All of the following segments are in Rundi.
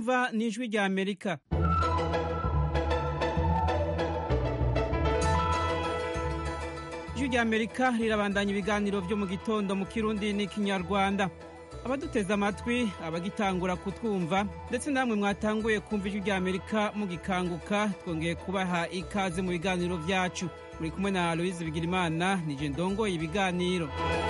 mwumva ni ijwi rya amerika ijwi rya amerika rirabandanya ibiganiro byo mu gitondo mu kirundi n'ikinyarwanda abaduteze amatwi abagitangura kutwumva ndetse namwe mwatanguye kumva ijwi rya amerika mugikanguka twongeye kubaha ikaze mu biganiro byacu muri kumwe na aloise bigirimana nije ndongoye ibiganiro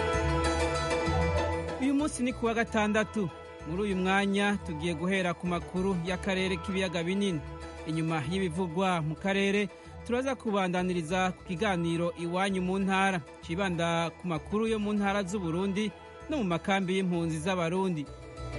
uyu munsi ni kuwa gatandatu muri uyu mwanya tugiye guhera ku makuru y'akarere k'ibiyaga binini inyuma y'ibivugwa mu karere turaza kubandaniriza ku kiganiro iwanyu mu ntara kibanda ku makuru yo mu ntara z'uburundi no mu makambi y'impunzi z'abarundi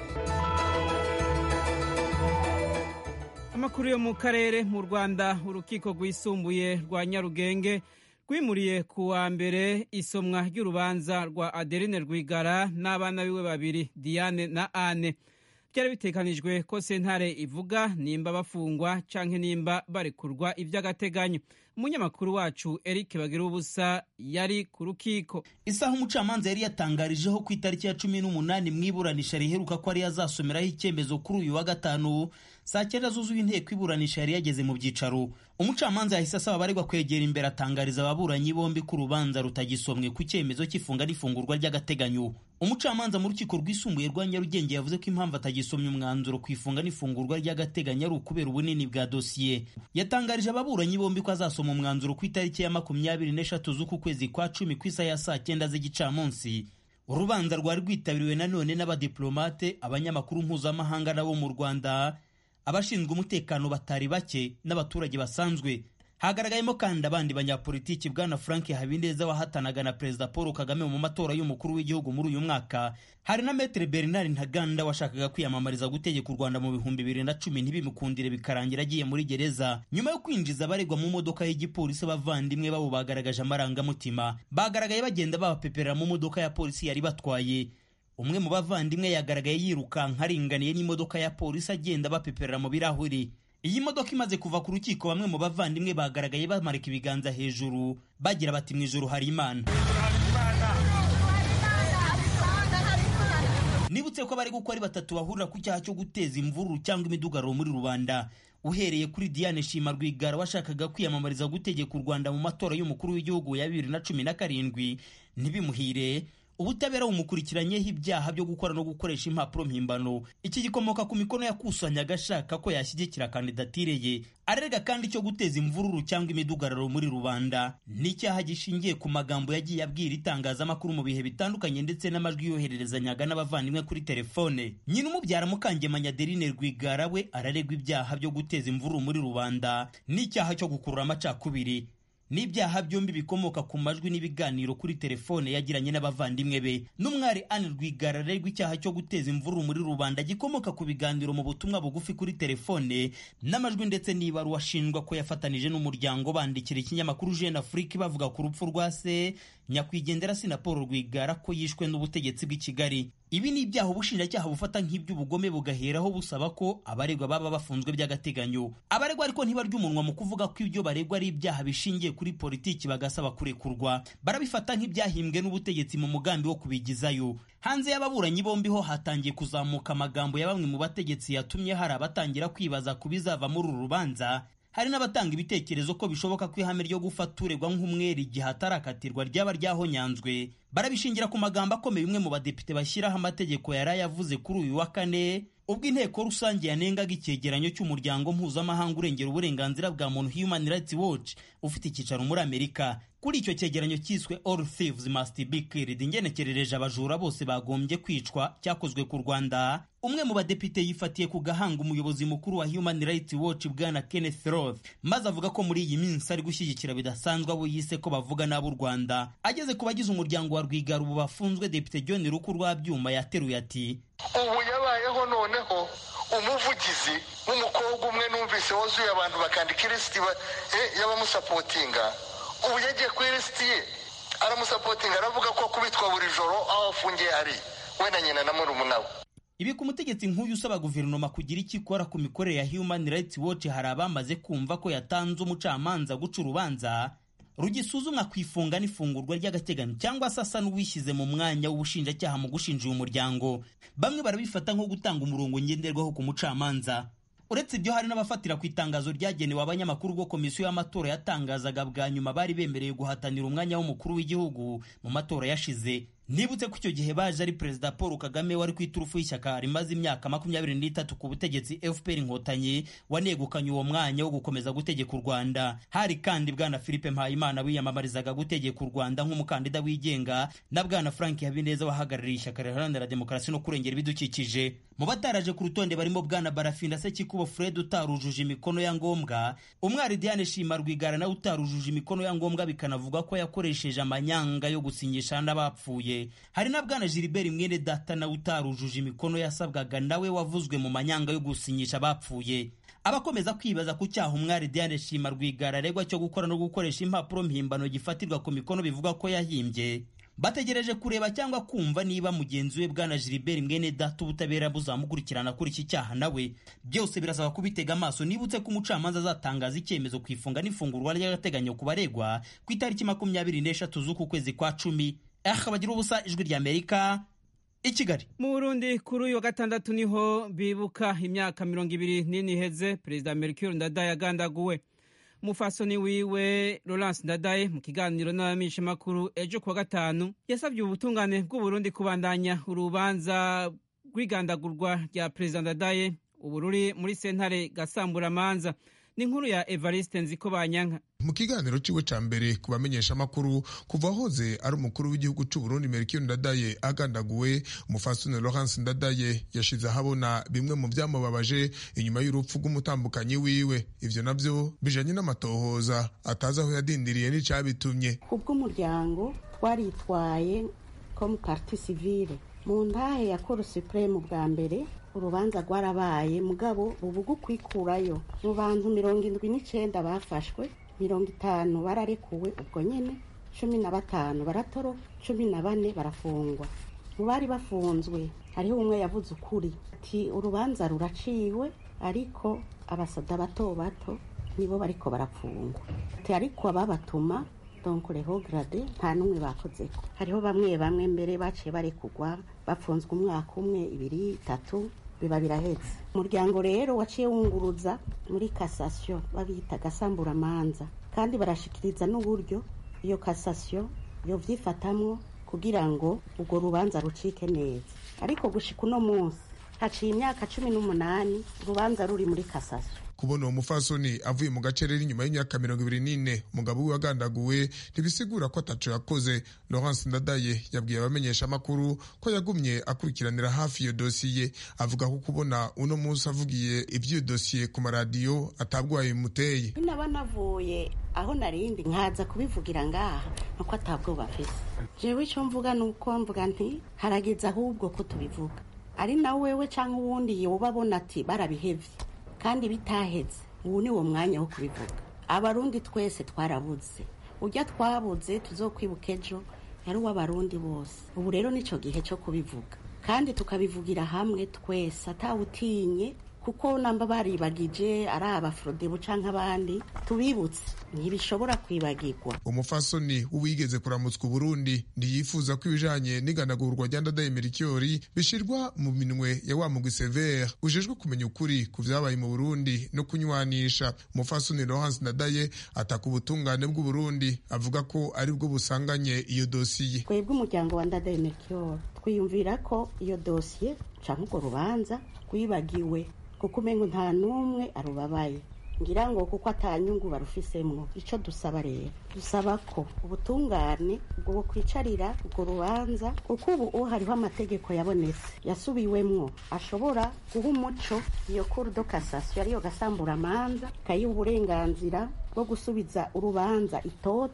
amakuru yo mu karere mu rwanda urukiko rwisumbuye rwa nyarugenge rwimuriye ku wa mbere isomwa ry'urubanza rwa adeline rwigara n'abana biwe babiri diane na ane byari bitekanijwe ko sentare ivuga nimba bafungwa canke nimba barekurwa ivy'agateganyo umunyamakuru wacu eric bagira ubusa yari ku rukiko isaha umucamanza yari yatangarijeho ku itariki ya cumi n'umunani mu iburanisha riheruka ko ari azasomeraho icyemezo kuri uyu wa gatanu saa cyenda zuzuye inteko iburanisha yari yageze mu byicaro umucamanza yahise asaba abaregwa kwegera imbere atangariza ababuranyi bombi ko urubanza rutagisomwe ku cyemezo cy'ifunga n'ifungurwa ry'agateganyo umucamanza mu rukiko rwisumbuye rwa nyarugenge yavuze ko impamvu atagisomye umwanzuro ku ifunga n'ifungurwa ry'agateganyo ari ukubera ubunini bwa dosiye yatangarije ababuranyi bombi ko azasoma umwanzuro ku itariki ya makumyabiri n'eshatu z'uku kwezi kwa cumi ku isaha ya saa cyenda z'igicamunsi urubanza rwari rwitabiriwe nanone n'abadiplomate abanyamakuru mpuzamahanga nabo mu rwanda abashinzwe umutekano batari bake n'abaturage basanzwe hagaragayemo kandi abandi banyapolitiki bwana frank habineza wahatanaga na perezida paul kagame mu matora y'umukuru w'igihugu muri uyu mwaka hari na metere bernard ntaganda washakaga kwiyamamariza gutegeka u rwanda mu bihumbi bibiri na cumi ntibimukundire bikarangira agiye muri gereza nyuma yo kwinjiza abaregwa mu modoka y'igipolisi abavandimwe babo bagaragaje amarangamutima bagaragaye bagenda babapeperera mu modoka ya polisi yari batwaye umwe mu bavandimwe yagaragaye yirukanka aringaniye n'imodoka ya polisi agenda bapeperera mu birahuri iyi modoka imaze kuva ku rukiko bamwe mu bavandimwe bagaragaye bamarika ibiganza hejuru bagira bati mu ijoro hari imana nibutse ko bari gukora batatu bahurira ku cyaha cyo guteza imvururu cyangwa imidugararo muri rubanda uhereye kuri diane shima rwigara washakaga kwiyamamariza gutegeka u rwanda mu matora y'umukuru w'igihugu ya bibiri na cumi na karindwi ntibimuhire ubutabera bumukurikiranyeho ibyaha byo gukora no gukoresha impapuro mpimbano iki gikomoka ku mikono yakusanyaga ashaka ko yashyigikira kandidatire ye arerega kandi cyo guteza imvururu cyangwa imidugararo muri rubanda n'icyaha gishingiye ku magambo yagiye abwira itangazamakuru mu bihe bitandukanye ndetse n'amajwi yohererezanyaga n'abavandimwe kuri telefone nyina umubyara mukangemanya adeline rwigara we araregwa ibyaha byo guteza imvururu muri rubanda n'icyaha cyo gukurura amacakubiri n'ibyaha byombi bikomoka ku majwi n'ibiganiro kuri telefone yagiranye n'abavandimwe be n'umwari Anne Rwigara arerwa icyaha cyo guteza imvururu muri rubanda gikomoka ku biganiro mu butumwa bugufi kuri telefone n'amajwi ndetse n'ibaruwa ashinjwa ko yafatanije n'umuryango bandikira ikinyamakuru Jeune Afrique bavuga ku rupfu rwa se nyakwigendera na Paul Rwigara ko yishwe n'ubutegetsi bw'i Kigali ibi ni ibyaha ubushinjacyaha bufata nk'iby'ubugome bugaheraho busaba ko abaregwa baba bafunzwe by'agateganyo abaregwa ariko ntibarya umunwa mu kuvuga ko ibyo baregwa ari ibyaha bishingiye kuri politiki bagasaba kurekurwa barabifata nk'ibyahimbwe n'ubutegetsi mu mugambi wo kubigizayo hanze y'ababuranyi bombi ho hatangiye kuzamuka amagambo ya bamwe mu bategetsi yatumye hari abatangira kwibaza ku bizava muri uru rubanza hari n'abatanga ibitekerezo ko bishoboka ko ihame ryo gufata uregwa nk'umwere igihe atarakatirwa ryaba ryahonyanzwe barabishingira ku magambo akomeye bimwe mu badepite bashyiraho amategeko yari yavuze kuri uyu wa kane ubwo inteko rusange yanengaga icyegeranyo cy'umuryango mpuzamahanga urengera uburenganzira bwa muntu Human Rights Watch ufite icyicaro muri Amerika kuri icyo cyegeranyo cyiswe All Thieves Must Be Killed ingenekerereje abajura bose bagombye kwicwa cyakozwe ku Rwanda umwe mu badepite yifatiye ku gahanga umuyobozi mukuru wa Human Rights Watch bwana Kenneth Roth maze avuga ko muri iyi minsi ari gushyigikira bidasanzwe abo yise ko bavuga n'ab'u Rwanda ageze ku bagize umuryango wa Rwigara ubu bafunzwe Depite John Ruku Rwabyuma yateruye ati ubu yabayeho noneho umuvugizi w'umukobwa umwe numvise wuzuye abantu bakandika ilisiti y'abamusapotinga ubu yagiye ku ilisiti ye aramusapotinga aravuga ko kubitwa buri joro aho afungiye hari we na nyina na murumuna we ibi ku mutegetsi nk'uyu usaba guverinoma kugira icyo ikora ku mikorere ya Human Rights Watch hari abamaze kumva ko yatanze umucamanza guca urubanza rugisuzumwa ku ifunga n'ifungurwa ry'agateganyo cyangwa se asa n'uwishyize mu mwanya w'ubushinjacyaha mu gushinja uyu muryango bamwe barabifata nko gutanga umurongo ngenderwaho ku mucamanza uretse ibyo hari n'abafatira ku itangazo ryagenewe abanyamakuru ubwo komisiyo y'amatora yatangazaga bwa nyuma bari bemerewe guhatanira umwanya w'umukuru w'igihugu mu matora yashize nibutse ko icyo gihe baje ari perezida paul kagame wari ku iturufu y'ishyaka rimaze imyaka makumyabiri n'itatu ku butegetsi fpr inkotanyi wanegukanye uwo mwanya wo gukomeza gutegeka u rwanda hari kandi bwana philippe mpayimana wiyamamarizaga gutegeka u rwanda nk'umukandida wigenga na bwana frank habineza wahagarariye ishyaka riharanira demokarasi no kurengera ibidukikije mu bataraje ku rutonde barimo bwana barafinda sekikubo fred utarujuje imikono ya ngombwa umwari diane shima rwigara nawe utarujuje imikono ya ngombwa bikanavuga ko yakoresheje amanyanga yo gusinyisha n'abapfuye hari na bwana Gilbert mwene data nawe utarujuje imikono yasabwaga nawe wavuzwe mu manyanga yo gusinyisha abapfuye abakomeza kwibaza ku cyaha umwari Diane Shima Rwigara aregwa cyo gukora no gukoresha impapuro mpimbano gifatirwa ku mikono bivuga ko yahimbye bategereje kureba cyangwa kumva niba mugenzi we bwana Gilbert mwene data ubutabera buzamukurikirana kuri iki cyaha nawe byose birasaba kubitega amaso nibutse ko umucamanza azatangaza icyemezo ku ifunga n'ifungurwa ry'agateganyo ku baregwa ku itariki makumyabiri n'eshatu z'uku kwezi kwa cumi aha bagira ubusa ijwi ry'amerika i kigali mu burundi kuri uyu wa gatandatu niho bibuka imyaka mirongo ibiri n'ine iheze perezida mercure ndadaye agandaguwe umufasoni wiwe Laurence Ndadaye mu kiganiro n'abamenyeshamakuru ejo kuwa gatanu yasabye ubutungane bw'uburundi kubandanya urubanza rw'igandagurwa rya perezida Ndadaye ubu ruri muri sentare gasamburamanza ni inkuru ya Evariste Nziko Banyanka mu kiganiro ciwe ca mbere ku bamenyesha amakuru kuva ahoze ari umukuru w'igihugu c'u Burundi Melchior Ndadaye agandaguwe umufasoni Laurence Ndadaye yashize ahabona bimwe mu vyamubabaje inyuma y'urupfu rw'umutambukanyi wiwe ivyo navyo bijanye n'amatohoza atazi aho yadindiriye n'icabitumye kubw'umuryango twaritwaye comme parti civile mu ntahe ya Cour supreme bwa mbere urubanza rwarabaye mugabo ubu gukwikurayo mu bantu mirongo indwi n'icenda bafashwe mirongo itanu bararekuwe ubwo nyene cumi na batanu baratoro cumi na bane barafungwa mu bari bafunzwe hariho umwe yavuze ukuri ati urubanza ruraciwe ariko abasada bato bato nibo bariko barapfungwa ati ariko ababatuma donc reho grade nta n'umwe bakozeko hariho bamwe bamwe mbere baciye barekugwa bafunzwe umwaka umwe ibiri itatu biba birahetse umuryango rero waciye wunguruza muri kasasiyo babita gasamburamanza kandi barashikiriza n'uburyo iyo kasasiyo yo vyifatamwo kugira ngo urwo rubanza rucike neza ariko gushika uno munsi haciye imyaka cumi n'umunani urubanza ruri muri kasasiyo kubona uwo mufasoni avuye mu gacerera inyuma y'imyaka mirongo ibiri n'ine umugabo we wagandaguwe ntibisigura ko ataco yakoze Laurence Ndadaye yabwiye abamenyesha amakuru ko yagumye akurikiranira hafi iyo dosiye avuga ko kubona uno munsi avugiye iby'iyo dosiye ku maradiyo atabwaye bimuteye naba navuye aho narindi nkaza kubivugira ngaha nuko atabwoba afise jewe ico mvuga nuko mvuga nti harageze ahubwo ko tubivuga ari na wewe canke uwundi yoba abona ati barabihevye kandi bitaheze ubu ni wo mwanya wo kubivuga abarundi twese twarabuze ujya twabuze tuzokwibuka ejo yari uw'abarundi bose ubu rero nico gihe cyo kubivuga kandi tukabivugira hamwe twese atawutinye kuko namba baribagije ari abafrodebu canke abandi tubibutse ntibishobora kwibagirwa umufasoni w'uwigeze kuramutswa uburundi ntiyifuza ko ibijanye n'iganagurwa rya ndadaye merikiyori bishirwa mu minwe ya wa mugwi severe ujejwe kumenya ukuri ku vyabaye mu burundi no kunywanisha umufasoni laurence ndadaye ataka ubutungane bw'uburundi avuga ko ari bwo busanganye iyo dosiye twebwe umuryango wa ndadaye merikiyori twiyumvira ko iyo dosiye canke urwo rubanza rwibagiwe kuko umengo nta n'umwe arubabaye ngira ngo kuko atanyungu barufisemwo ico dusaba rero dusaba ko ubutungane bwo kwicarira urwo rubanza kuko ubu hariho amategeko yabonetse yasubiwemwo ashobora guha umuco iyo cour de cassation ariyo gasamburamanza kayiha uburenganzira bwo gusubiza urubanza itoto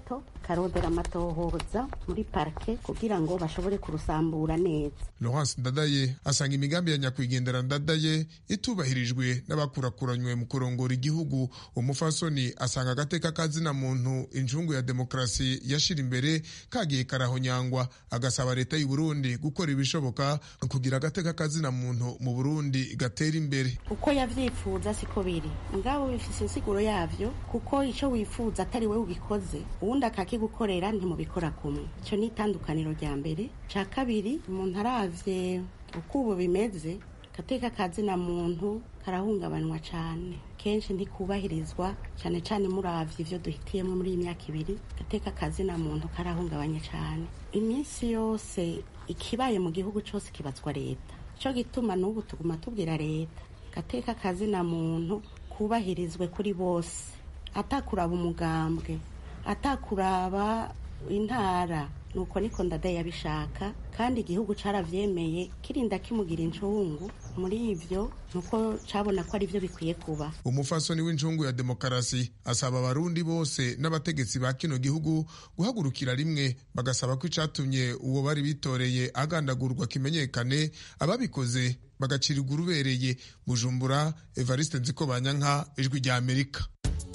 akarondera amatohoza muri parike kugira ngo bashobore kurusambura neza Laurence Ndadaye asanga imigambi ya nyakwigendera Ndadaye itubahirijwe n'abakurakuranywe mu kurongora igihugu umufasoni asanga agateka kazina muntu injungu ya demokarasi yashira imbere kagiye karahonyangwa agasaba leta y'u Burundi gukora ibishoboka kugira agateka kazina muntu mu Burundi gatera imbere uko yavyifuza siko biri ngabo bifise insiguro yavyo kuko ico wifuza atari we ugikoze uwundi akakigukorera ntimubikora kumwe ico ni itandukaniro rya mbere ca kabiri umuntu aravye uko ubu bimeze gateka kazina muntu karahungabanywa cane kenshi ntikubahirizwa cane cane muravye ivyo duhitiyemo muri iyi myaka ibiri gateka kazina muntu karahungabanye cane iminsi yose ikibaye mu gihugu cose kibazwa leta ico gituma n'ubu tuguma tubwira leta gateka kazina muntu kubahirizwe kuri bose atakuraba umugambwe atakuraba intara nuko niko ndadaye yabishaka kandi igihugu caravyemeye kirinda kimugira incungu muri ivyo nuko cabona ko ari vyo bikwiye kuba umufasoni w'incungu ya demokarasi asaba abarundi bose n'abategetsi ba kino gihugu guhagurukira rimwe bagasaba ko icatumye uwo bari bitoreye agandagurwa kimenyekane ababikoze bagacirirwa urubereye bujumbura evariste nziko banyanka ijwi rya amerika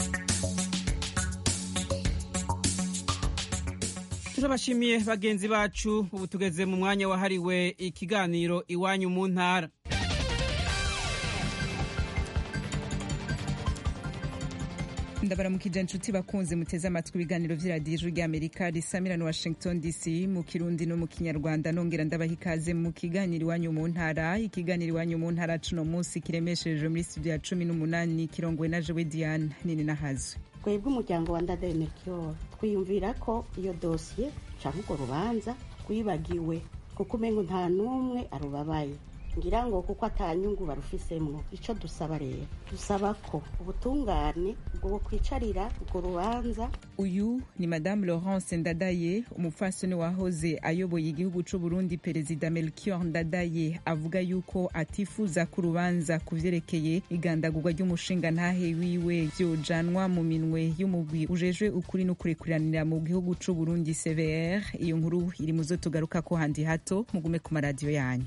turabashimiye bagenzi bacu ubu tugeze mu mwanya wahariwe ikiganiro iwanyu mu ntara ndabaramukije inshuti bakunze muteze amatwi ibiganiro vy'iradiyo ijwi ry'amerika risamira na washington dc mu kirundi no mu kinyarwanda nongera ndabaha ikaze mu kiganiro iwanyu mu ntara ikiganiro iwanyu mu ntara cuno munsi kiremeshereje muri studio ya cumi n'umunani kirongowe na jewe diane nini nahazwe twebwe umuryango wa ndadaye melchior twiyumvira ko iyo dosiye canke urwo rubanza rwibagiwe kuko umengo nta n'umwe arubabaye ngira ngo kuko atanyungu barufisemwo ico dusaba rero dusaba ko ubutungane bwo kwicarira urwo rubanza uyu ni madamu laurence ndadaye umupfasoni wahoze ayoboye igihugu c'u burundi perezida melchior ndadaye avuga yuko atifuza ko urubanza ku vyerekeye igandagurwa ry'umushinga ntahe wiwe vyojanwa mu minwe y'umugwi ujejwe ukuri n'ukurekuranira mu gihugu c'u burundi cvr iyo nkuru iri muzo tugarukako handi hato mugume ku maradiyo yanyu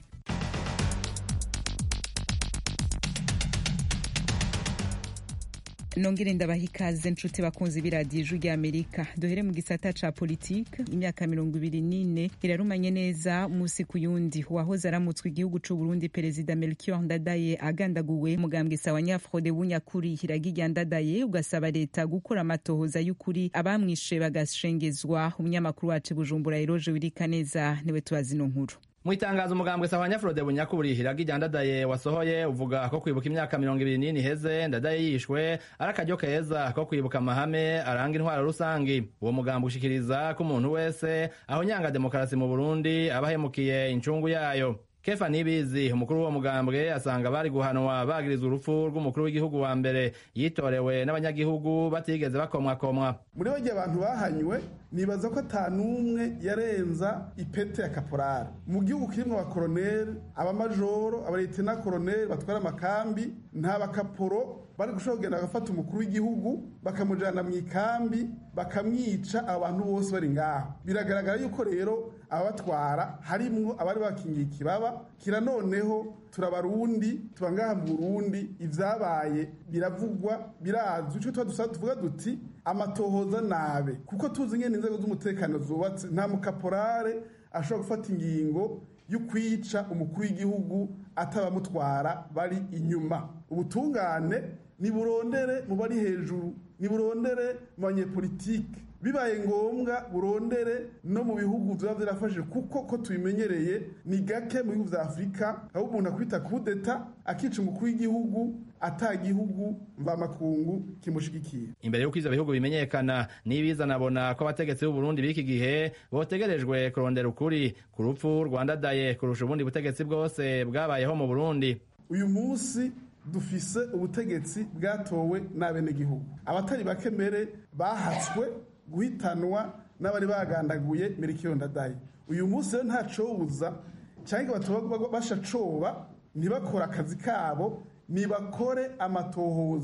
nongere ndabaha ikaze nshuti bakunzi b'iradiyo ijwi ry'amerika duhere mu gisata ca politike imyaka mirongo ibiri n'ine irarumanye neza umunsi ku yundi uwahoze aramutswe igihugu c'u burundi perezida melchior ndadaye agandaguwe mugambwe sawa nyafrode w'unyakuri iragirya ndadaye ugasaba leta gukora amatohoza y'ukuri abamwishe bagashengezwa umunyamakuru wacu bujumbura eroje wirika neza niwe tubazi ino nkuru mu itangazo umugambwe sawa nyafurode bunyakuri iragirya ndadaye wasohoye uvuga ko kwibuka imyaka mirongo ibiri n'ine iheze ndadaye yishwe ari akaryo keza ko kwibuka amahame aranga intwaro rusangi uwo mugambwe ushikiriza ko umuntu wese aho nyanga demokarasi mu burundi aba ahemukiye incungu yayo kefa nibizi umukuru w'uwo mugambwe asanga bari guhanwa bagirizwa urupfu rw'umukuru w'igihugu wa mbere yitorewe n'abanyagihugu batigeze bakomwakomwa muri bo gihe abantu bahanywe nibaza ko ata n'umwe yarenza ipete ya kaporari mu gihugu kirimwo abakoroneri abamajoro abaletena koroneri batwara amakambi nta bakaporo bari gushobora kugenda bagafata umukuru w'igihugu bakamujana mu ikambi bakamwica abantu bose bari ngaho biragaragara yuko rero ababatwara harimwo abari bakingiye ikibaba kira noneho turabarundi tuba ngaha mu burundi ivyabaye biravugwa birazwi ico tuba dusaba tuvuga duti amatohoza nabe kuko tuzi ngene inzego z'umutekano zubatse nta mukaporare ashobora gufata ingingo y'ukwica umukuru w'igihugu atabamutwara bari inyuma ubutungane niburondere mu bari hejuru niburondere mu banyepolitike bibaye ngombwa burondere no mu bihugu biba birafashije kuko ko tubimenyereye ni gake mu bihugu vya afurika aho umuntu akwita kudeta akica umukuru w'igihugu ata gihugu mvamakungu kimushigikiye imbere y'uko ivyo bihugu bimenyekana n'ibiza nabona ko abategetsi b'u Burundi b'iki gihe botegerejwe kurondera ukuri ku rupfu rwandadaye kurusha ubundi butegetsi bwose bwabayeho mu Burundi uyu munsi dufise ubutegetsi bwatowe n'abenegihugu abatari bake mbere bahatswe guhitanwa n'abari bagandaguye merikiyo ndadaye uyu munsi rero ntacobuza cyangwa batoba bashacoba ntibakore akazi kabo nibakore amatohoza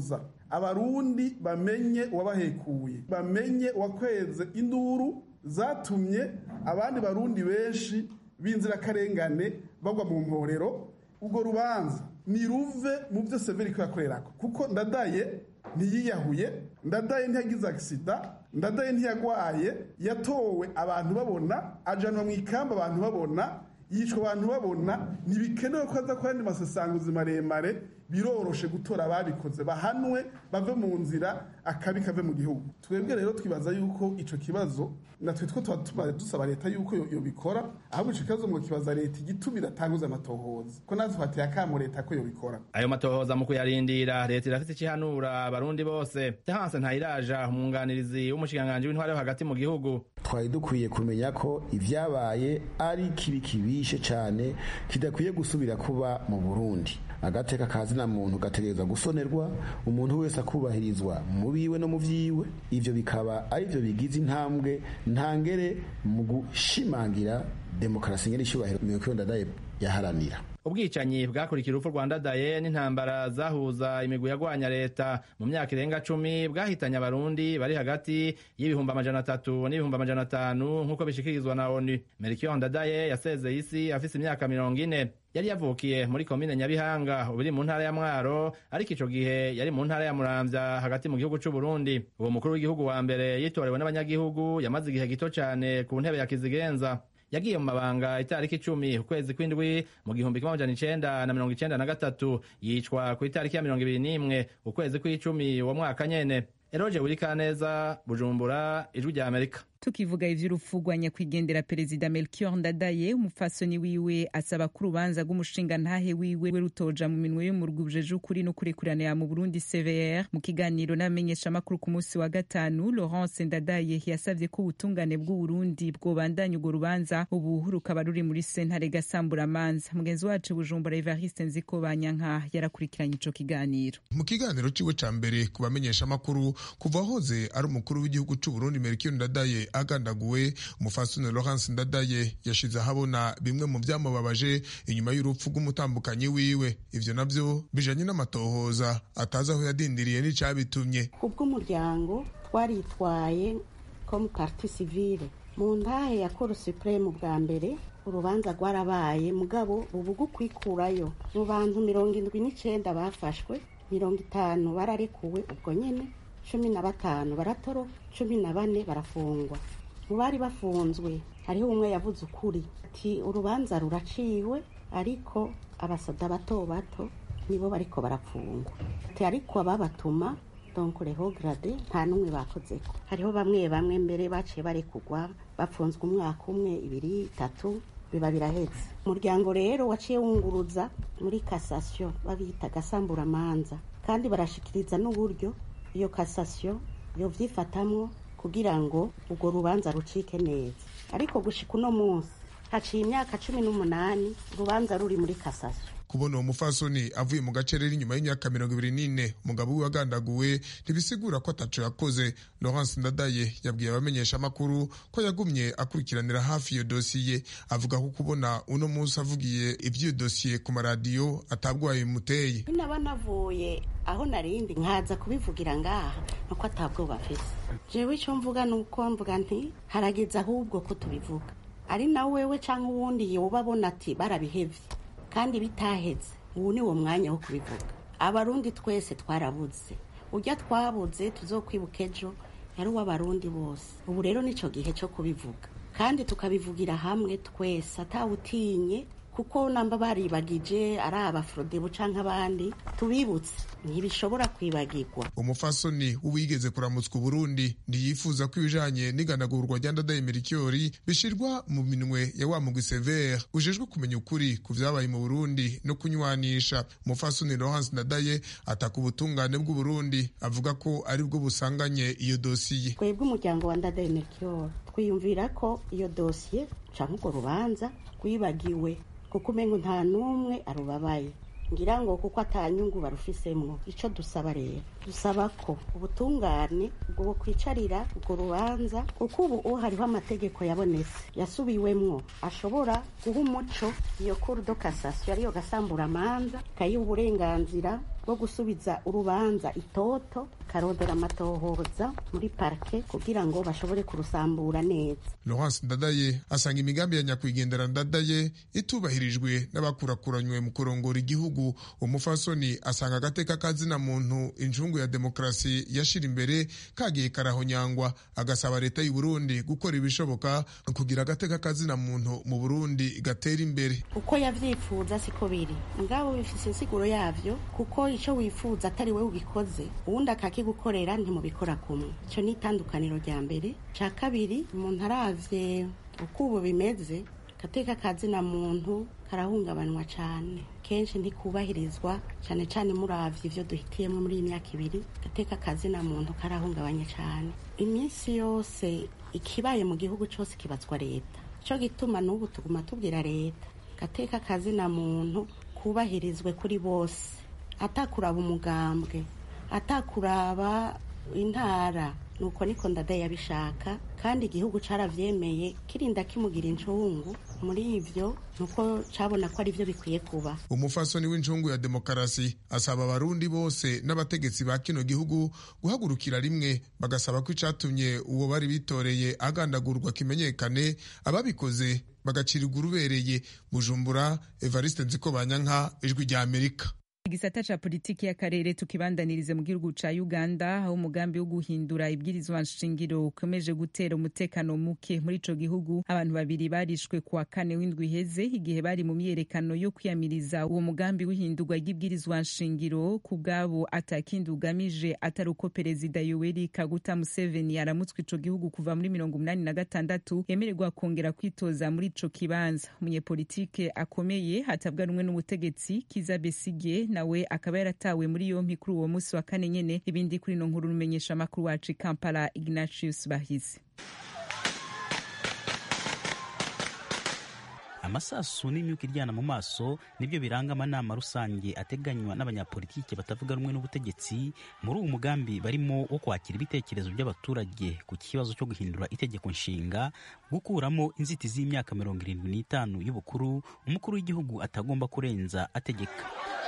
abarundi bamenye uwabahekuye bamenye uwakweze induru zatumye abandi barundi benshi b'inzirakarengane bagwa mu mporero urwo rubanza ni ruve mu byo severi ko yakorerako kuko ndadaye ntiyiyahuye ndadaye ntiyagize agisida ndadaye ntiyagwaye yatowe abantu babona ajanwa mu ikamba abantu babona yicwa abantu babona ntibikenewe ko aza ku yandi masasanguzi maremare biroroshe gutora ababikoze bahanwe bave mu nzira akabi kave mu gihugu twebwe rero twibaza yuko ico kibazo natwe two tuba tumaze dusaba leta yuko yobikora ahubwo ico kibazo ngo kibaza leta igituma iratanguza amatohoza ko natwe twateye akamo leta ko yobikora ayo matohoza mu kuyarindira leta irafite ikihanura abarundi bose tehanse ntayiraja umwunganirizi w'umushikiranganji w'intware yo hagati mu gihugu twari dukwiye kumenya ko ivyabaye ari kibi kibishe cane kidakwiye gusubira kuba mu burundi agateka kazina muntu gategerezwa gusonerwa umuntu wese akubahirizwa mu biwe no mu vyiwe ivyo bikaba ari vyo bigize intambwe ntangere mu gushimangira demokarasi ngene icubahiro miyokiyo ndadaye yaharanira ubwicanyi bwakurikira urupfu rwa ndadaye n'intambara zahuza imigwi yagwanya leta mu myaka irenga cumi bwahitanye abarundi bari hagati y'ibihumbi amajana atatu n'ibihumbi amajana atanu nk'uko bishikirizwa na onu merikiyo ndadaye yasezeye isi afise imyaka mirongo ine yari yavukiye muri komine nyabihanga ubu iri mu ntara ya mwaro ariko ico gihe yari mu ntara ya muramvya hagati mu gihugu c'uburundi uwo mukuru w'igihugu wa mbere yitorewe n'abanyagihugu yamaze igihe gito cane ku ntebe ya kizigenza yagiye mu mabanga itariki icumi ukwezi kw'indwi mu gihumbi kimwe amajana icenda na mirongo icenda na gatatu yicwa ku itariki ya mirongo ibiri n'imwe ukwezi kw'icumi uwo mwaka nyene eroje wurikaneza bujumbura ijwi rya amerika tukivuga ivy'urupfu rwa nyakwigendera perezida melchior ndadaye umupfasoni wiwe asaba ko urubanza rw'umushinga ntahe wiwe rutoja mu minwe y'umurwi ujeje ukuri no kurekuranira mu burundi cvr mu kiganiro n'abamenyeshamakuru ku munsi wa gatanu laurence ndadaye yasavye ko ubutungane bw'uburundi bwobandanya urwo rubanza ubu rukaba ruri muri sentare gasamburamanza mugenzi wacu bujumbura evariste nziko banyanka yarakurikiranye ico kiganiro mu kiganiro ciwe ca mbere ku bamenyeshamakuru kuva hoze ari umukuru w'igihugu c'uburundi melchior ndadaye agandaguwe umufasoni Laurence Ndadaye yashize ahabona bimwe mu byamubabaje inyuma y'urupfu rw'umutambukanyi wiwe ivyo navyo bijanye n'amatohoza atazi aho yadindiriye n'icabitumye kubw'umuryango twaritwaye comme parti civile mu ntahe ya cour supreme bwa mbere urubanza rwarabaye mugabo ubu kwikurayo mu bantu mirongo indwi n'icenda bafashwe mirongo itanu bararekuwe ubwo nyene cumi na batanu baratoro cumi na bane barafungwa mu bari bafunzwe hariho umwe yavuze ukuri ati urubanza ruraciwe ariko abasada bato bato nibo bariko barapfungwa ati ariko ababatuma donc reho grade nta n'umwe bakozeko hariho bamwe bamwe mbere baciye barekugwa bafunzwe umwaka umwe ibiri itatu biba birahetse umuryango rero waciye wunguruza muri kasasiyo babita gasamburamanza kandi barashikiriza n'uburyo iyo kasasiyo yo vyifatamwo kugira ngo urwo rubanza rucike neza ariko gushika uno munsi haciye imyaka cumi n'umunani urubanza ruri muri kasasiyo kubona uwo mufasoni avuye mu gacerera inyuma y'imyaka mirongo ibiri n'ine umugabo we wagandaguwe ntibisigura ko ataco yakoze laurence ndadaye yabwiye abamenyeshamakuru ko yagumye akurikiranira hafi iyo dosiye avuga ko kubona uno munsi avugiye ivy'iyo dosiye ku maradiyo atabwaye bimuteye naba navuye aho narindi nkaza kubivugira ngaha nuko atabwoba afise jewe ico mvuga nuko mvuga nti harageze ahubwo ko tubivuga ari na wewe canke uwundi yoba abona ati barabihevye kandi bitaheze ubu ni wo mwanya wo kubivuga abarundi twese twarabuze ujya twabuze tuzokwibuka ejo yari uw'abarundi bose ubu rero nico gihe cyo kubivuga kandi tukabivugira hamwe twese atawutinye kuko namba baribagije ari abafrodebu canke abandi tubibutse ntibishobora kwibagirwa umufasoni w'uwigeze kuramutswa uburundi ntiyifuza ko ibijanye n'iganagurwa rya ndadaye merikyori bishirwa mu minwe ya wa mugwi severe ujejwe kumenya ukuri ku vyabaye mu burundi no kunywanisha umufasoni laurence ndadaye ataka ubutungane bw'uburundi avuga ko ari bwo busanganye iyo dosiye twebwe umuryango wa ndadaye merikyori twiyumvira ko iyo dosiye canke urwo rubanza rwibagiwe kuko umengo nta n'umwe arubabaye ngira ngo kuko atanyungu barufisemwo ico dusaba rero dusaba ko ubutungane bwo kwicarira urwo rubanza kuko ubu hariho amategeko yabonetse yasubiwemwo ashobora guha umuco iyo kuru do kasasiyo ariyo gasamburamanza kayiha uburenganzira bwo gusubiza urubanza itoto karondera amatohoza muri parike kugira ngo bashobore kurusambura neza Laurence Ndadaye asanga imigambi ya nyakwigendera Ndadaye itubahirijwe n'abakurakuranywe mu kurongora igihugu umufasoni asanga agateka kazina muntu injungu ya demokarasi yashira imbere kagiye karahonyangwa agasaba leta y'u Burundi gukora ibishoboka kugira agateka kazina muntu mu Burundi gatera imbere uko yavyifuza siko biri ngabo bifise insiguro yavyo kuko ico wifuza atari we ugikoze uwundi akakigukorera ntimubikora kumwe ico ni itandukaniro rya mbere ca kabiri umuntu aravye uko ubu bimeze gateka kazina muntu karahungabanywa cane kenshi ntikubahirizwa cane cane muravye ivyo duhitiyemo muri iyi myaka ibiri gateka kazina muntu karahungabanye cane iminsi yose ikibaye mu gihugu cose kibazwa leta ico gituma n'ubu tuguma tubwira leta gateka kazina muntu kubahirizwe kuri bose atakuraba umugambwe atakuraba intara nuko niko ndadaye yabishaka kandi igihugu caravyemeye kirinda kimugira incungu muri ivyo nuko cabona ko ari vyo bikwiye kuba umufasoni w'injungu ya demokarasi asaba abarundi bose n'abategetsi ba kino gihugu guhagurukira rimwe bagasaba ko icatumye uwo bari bitoreye agandagurwa kimenyekane ababikoze bagacirirwa urubereye bujumbura evariste nziko banyanka ijwi rya amerika igisata ca politiki y'akarere tukibandanirize mu gihugu ca uganda aho umugambi wo guhindura ibwirizwa nshingiro ukomeje gutera umutekano muke muri ico gihugu abantu babiri barishwe kuwa kane w'indwi iheze igihe bari mu myiyerekano yo kwiyamiriza uwo mugambi w'ihindurwa ry'ibwirizwa nshingiro ku bwabo atakindi ugamije atari uko perezida yoweri kaguta museveni aramutswe ico gihugu kuva muri mirongo umunani na gatandatu yemererwa kongera kwitoza muri ico kibanza umunyepolitike akomeye hatabwa rumwe n'ubutegetsi kiza besigye nawe akaba yaratawe muri yompi kuri uwo munsi wa kane nyene ibindi kuri ino nkuru rumenyesha amakuru wacu kampala ignatius bahizi amasasu n'imyuka iryana mu maso nibyo biranga amanama rusange ateganywa n'abanyapolitike batavuga rumwe n'ubutegetsi muri uwo mugambi barimo wo kwakira ibitekerezo by'abaturage ku kibazo cyo guhindura itegeko nshinga gukuramo inzitizi y'imyaka mirongo irindwi n'itanu y'ubukuru umukuru w'igihugu atagomba kurenza ategeka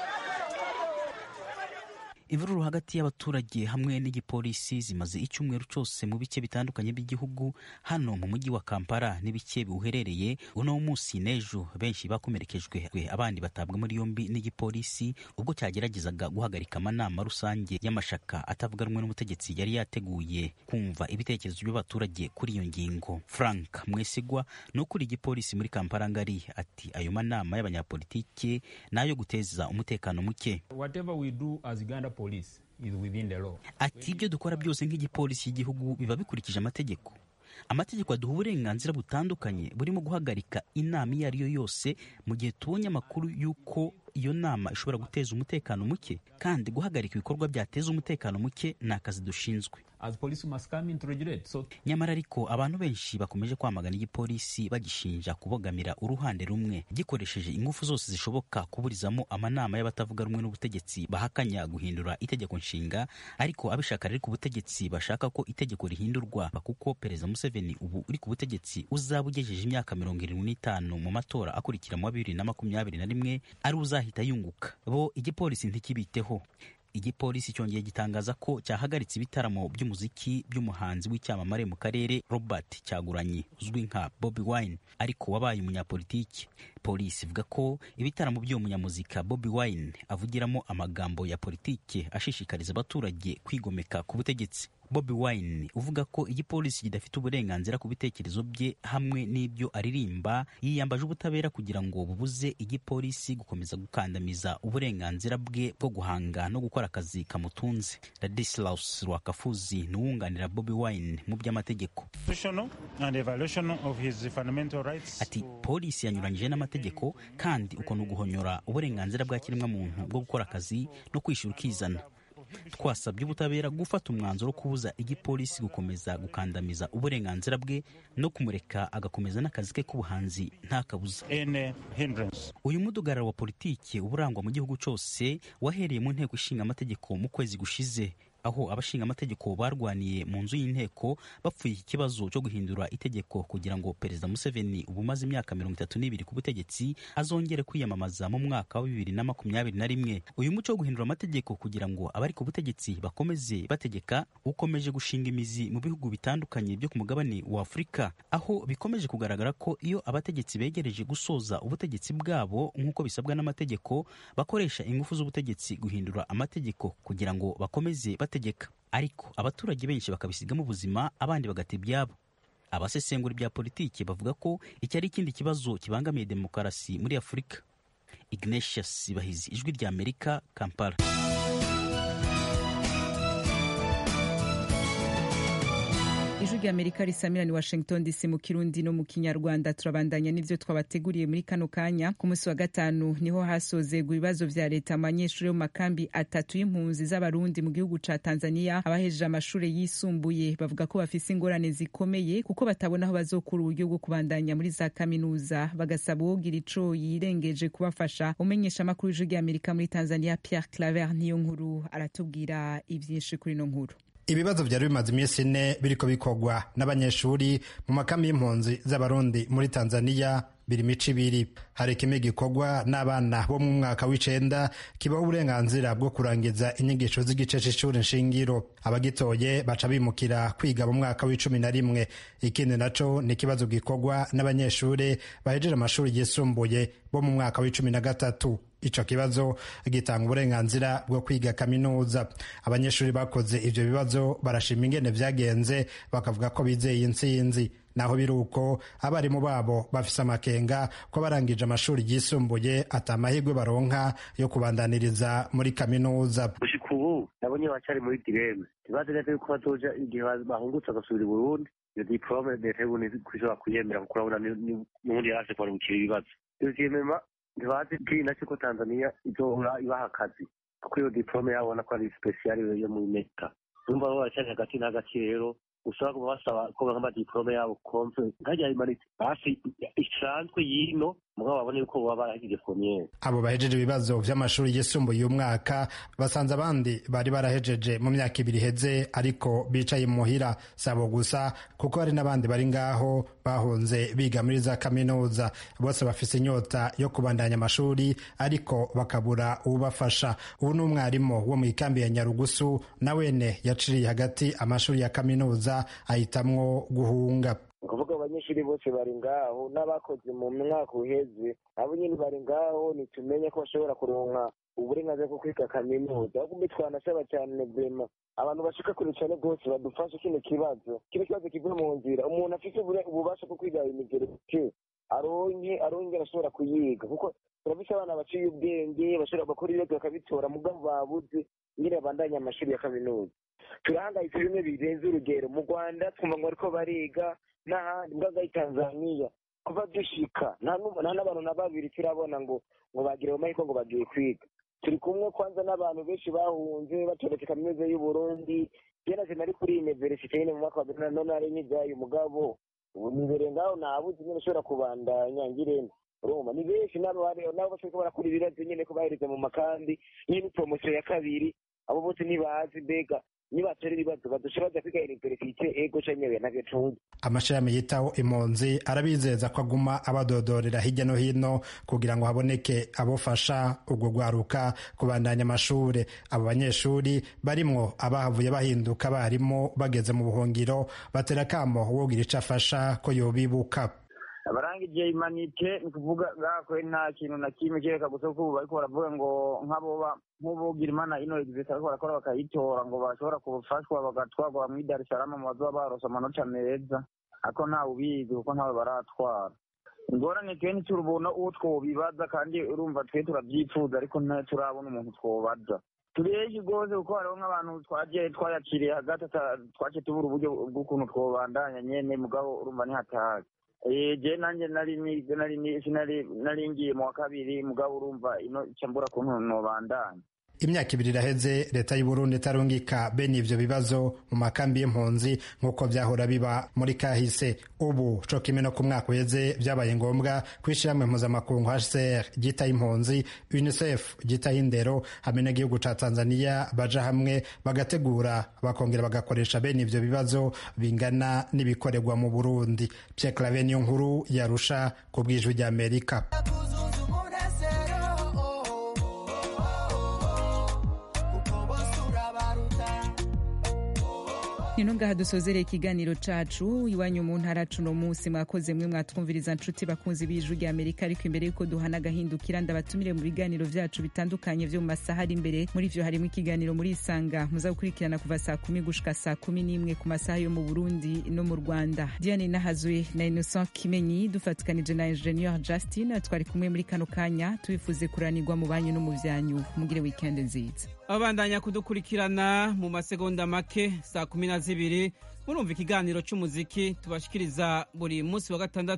imvururu hagati y'abaturage hamwe n'igipolisi zimaze icyumweru cyose mu bice bitandukanye by'igihugu hano mu mujyi wa kampala n'ibice biwuherereye uno munsi n'ejo benshi bakomerekejwe abandi batabwa muri yombi n'igipolisi ubwo cyageragezaga guhagarika amanama rusange y'amashaka atavuga rumwe n'ubutegetsi yari yateguye kumva ibitekerezo by'abaturage kuri iyo ngingo frank mwesigwa ni ukuri igipolisi muri kampala ngari ati ayo manama y'abanyapolitike ni ayo guteza umutekano muke Whatever we do as Uganda police is within the law. ati ibyo dukora byose nk'igipolisi cy'igihugu biba bikurikije amategeko amategeko aduha uburenganzira butandukanye burimo guhagarika inama iyo ari yo yose mu gihe tubonye amakuru y'uko iyo nama ishobora guteza umutekano muke kandi guhagarika ibikorwa byateza umutekano muke ni akazi dushinzwe As police must come into regulate. So nyamara ariko abantu benshi bakomeje kwamagana igipolisi bagishinja kubogamira uruhande rumwe gikoresheje ingufu zose zishoboka kuburizamo amanama y'abatavuga rumwe n'ubutegetsi bahakanya guhindura itegeko nshinga ariko abishaka riri ku butegetsi bashaka ko itegeko rihindurwa kuko perezida museveni ubu uri ku butegetsi uzaba ugejeje imyaka mirongo irindwi n'itanu mu matora akurikira mu wa bibiri na makumyabiri na rimwe ari uzahita yunguka bo igipolisi ntikibiteho igipolisi cyongeye gitangaza ko cyahagaritse ibitaramo by'umuziki by'umuhanzi w'icyamamare mu karere robert cyaguranyi uzwi nka bobi wine ariko wabaye umunyapolitiki polisi ivuga ko ibitaramo by'uwo munyamuzika bobi wine avugiramo amagambo ya politike ashishikariza abaturage kwigomeka ku butegetsi bobi wine uvuga ko igipolisi kidafite uburenganzira ku bitekerezo bye hamwe n'ibyo aririmba yiyambaje ubutabera kugira ngo bubuze igipolisi gukomeza gukandamiza uburenganzira bwe bwo guhanga no gukora akazi kamutunze ladislaus rwakafuzi ni uwunganira bobi wine mu by'amategeko ati polisi yanyuranyije n'amategeko kandi uko ni uguhonyora uburenganzira bwa kiremwamuntu bwo gukora akazi no kwishyura ukizana twasabye ubutabera gufata umwanzuro wo kubuza igipolisi gukomeza gukandamiza uburenganzira bwe no kumureka agakomeza n'akazi ke k'ubuhanzi nta kabuza uyu mudugararo wa politiki uba urangwa mu gihugu cyose wahereye mu nteko ishinga amategeko mu kwezi gushize aho abashinga amategeko barwaniye mu nzu y'inteko bapfuye iki kibazo cyo guhindura itegeko kugira ngo perezida museveni ubu umaze imyaka mirongo itatu n'ibiri ku butegetsi azongere kwiyamamaza mu mwaka wa bibiri na makumyabiri na rimwe uyu muco wo guhindura amategeko kugira ngo abari ku butegetsi bakomeze bategeka ukomeje gushinga imizi mu bihugu bitandukanye byo ku mugabane wa afurika aho bikomeje kugaragara ko iyo abategetsi begereje gusoza ubutegetsi bwabo nk'uko bisabwa n'amategeko bakoresha ingufu z'ubutegetsi guhindura amategeko kugira ngo bakomeze bategeka ariko abaturage benshi bakabisigamo ubuzima abandi bagata ibyabo abasesengura ibya politiki bavuga ko iki ari ikindi kibazo kibangamiye demokarasi muri afurika ignatius bahizi ijwi rya amerika kampala ijwi rya amerika risamira ni washington dc mu kirundi no mu kinyarwanda turabandanya n'ivyo twabateguriye muri kano kanya ku munsi wa gatanu niho hasozegwa ibibazo vya leta mu banyeshuri bo mu makambi atatu y'impunzi z'abarundi mu gihugu ca tanzania abahejeje amashuri yisumbuye bavuga ko bafise ingorane zikomeye kuko batabona aho bazokura uburyo bwo kubandanya muri za kaminuza bagasaba uwogira ico yirengeje kubafasha umenyesha amakuru y'ijwi rya amerika muri tanzania pierre claver niyo nkuru aratubwira ivyinshi kuri ino nkuru ibibazo byari bimaze iminsi ine biriko bikorwa n'abanyeshuri mu makambi y'impunzi z'abarundi muri tanzania biri mico ibiri hari kimwe gikorwa n'abana bo mu mwaka w'icenda kibaho uburenganzira bwo kurangiza inyigisho z'igice c'ishuri nshingiro abagitoye baca bimukira kwiga mu mwaka w'icumi na rimwe ikindi naco ni ikibazo gikorwa n'abanyeshuri bahejeje amashuri yisumbuye bo mu mwaka w'icumi na gatatu ico kibazo gitanga uburenganzira bwo kwiga kaminuza abanyeshuri bakoze ivyo bibazo barashima ingene vyagenze bakavuga ko bizeye intsinzi naho biri uko abarimu babo bafise amakenga ko barangije amashuri yisumbuye ata amahirwe baronka yo kubandaniriza muri kaminuza gushika ubu nabonye bacari muri direme ntibazi neza yuko bazoja igihe bahungutse bagasubira i burundi iyo diporome leta y'uburundi kwishobora kuyemera kuko urabona n'ubundi yaraje kubarungikira ibibazo deuxièmement ntibazi bwina ko tanzania izohora ibaha akazi kuko iyo diporome yabona ko ari spesiyali yo muri meta urumva bo baracari hagati na hagati rero ushobora kuba basaba ko nk'amadiporome yabo komve nkajya imanitse hafi isanzwe y'ino mugabo babone yuko baba barahejeje pomiyeri abo bahejeje ibibazo vy'amashuri yisumbuye uyu mwaka basanze abandi bari barahejeje mu myaka ibiri iheze ariko bicaye muhira sabo gusa kuko hari n'abandi bari ngaho bahunze biga muri za kaminuza bose bafise inyota yo kubandanya amashuri ariko bakabura uwubafasha ubu ni umwarimu wo mu ikambi ya nyarugusu na wene yaciriye hagati amashuri ya kaminuza ahitamwo guhunga ukuvuga abanyeshuri bose bari ngaho n'abakoze mu mwaka uheze abo nyine bari ngaho nitumenye ko bashobora kuronka uburenganzira bwo kwiga kaminuza ahubwo twanasaba cyane vema abantu bashika kure cyane rwose badufashe kino kibazo kino kibazo kivuye mu nzira umuntu afite ububasha bwo kwiga imigereke aronke aronke arashobora kuyiga kuko turafise abana baciye ubwenge bashobora bakora ibibazo bakabitora mugabo babuze nyine babandanya amashuri ya kaminuza turahangayitse bimwe birenze urugero mu rwanda twumva ngo bariko bariga n'ahandi mbwaga tanzaniya kuva dushika nta n'abantu na babiri turabona ngo ngo bagire mu mahiko ngo bagiye kwiga turi kumwe kwanza n'abantu benshi bahunze batoretse kaminuza y'uburundi jenaje nari kuri universite nyine mu mwaka wa bibiri na none ari nk'ibyaye umugabo ubu nibere ngaho nabuze nyine ushobora kubandanya ngirente urumva ni benshi nabo nabo bashobora kuba barakora ibibazo nyine ko bahereza mu makambi nyine promosiyo ya kabiri abo bose ntibazi mbega nibatora ibibazo badusha baza kwiga universite ego canyewe navyo tuzi amashirahamwe yitaho impunzi arabizeza ko aguma abadodorera hirya no hino kugira ngo haboneke abofasha urwo rwaruka kubandanya amashure abo banyeshuri barimwo abahavuye bahinduka abarimu bageze mu buhungiro batera kamo wogira ico afasha ko yobibuka abarangije imanite ni ukuvuga gakwe nta kintu na kimwe kereka gusa ko ubu bariko baravuga ngo nk'aboba nk'ubugira imana ino existe ariko barakora bakayitora ngo bashobora gufashwa bagatwarwa muri dar es salaam mu bazoba barose amanota meza ariko ntawe ubizi kuko ntawe baratwara ingorane twe ntiturubona uwo twobibaza kandi urumva twe turavyifuza ariko turabona umuntu twobaza turi henshi rwose kuko hariho nk'abantu twagiye twayakiriye hagati twaciye tubura uburyo bw'ukuntu twobandanya nyene mugabo urumva nihatahaga je nanje nari ngiye mu wa kabiri mugabo urumva ino icambura kuntu nobandanya imyaka ibiri iraheze leta y'uburundi itarungika bene ivyo bibazo mu makambi y'impunzi nk'uko vyahora biba muri kahise ubu co kimwe no ku mwaka uheze vyabaye ngombwa kw'ishirahamwe mpuzamakungu hcr ryitaho impunzi unicef ryitaho indero hamwe n'igihugu ca tanzania baja hamwe bagategura bakongera bagakoresha bene ivyo bibazo bingana n'ibikorerwa mu burundi pierre clave niyo nkuru yarusha ku bw'ijwi ry'amerika nino ngaha dusozereye ikiganiro cacu iwanyu mu ntara cuno munsi mwakoze mwe mwatwumviriza nshuti bakunzi b'ijwi rya amerika ariko imbere yuko duhana agahindukira ndabatumire mu biganiro vyacu bitandukanye vyo mu masaha ari imbere muri vyo harimo ikiganiro muri isanga muza gukurikirana kuva saa kumi gushika saa kumi n'imwe ku masaha yo mu burundi no mu rwanda diane nahazwe na innocent kimenyi dufatikanije na ingenieur justin twari kumwe muri kano kanya tubifuze kuranirwa mu banyu no mu vyanyu mugire weekend nziza abandanya kudukurikirana mu masegonda make saa kumi na zibiri murumva ikiganiro c'umuziki tubashikiriza buri munsi wa gatandatu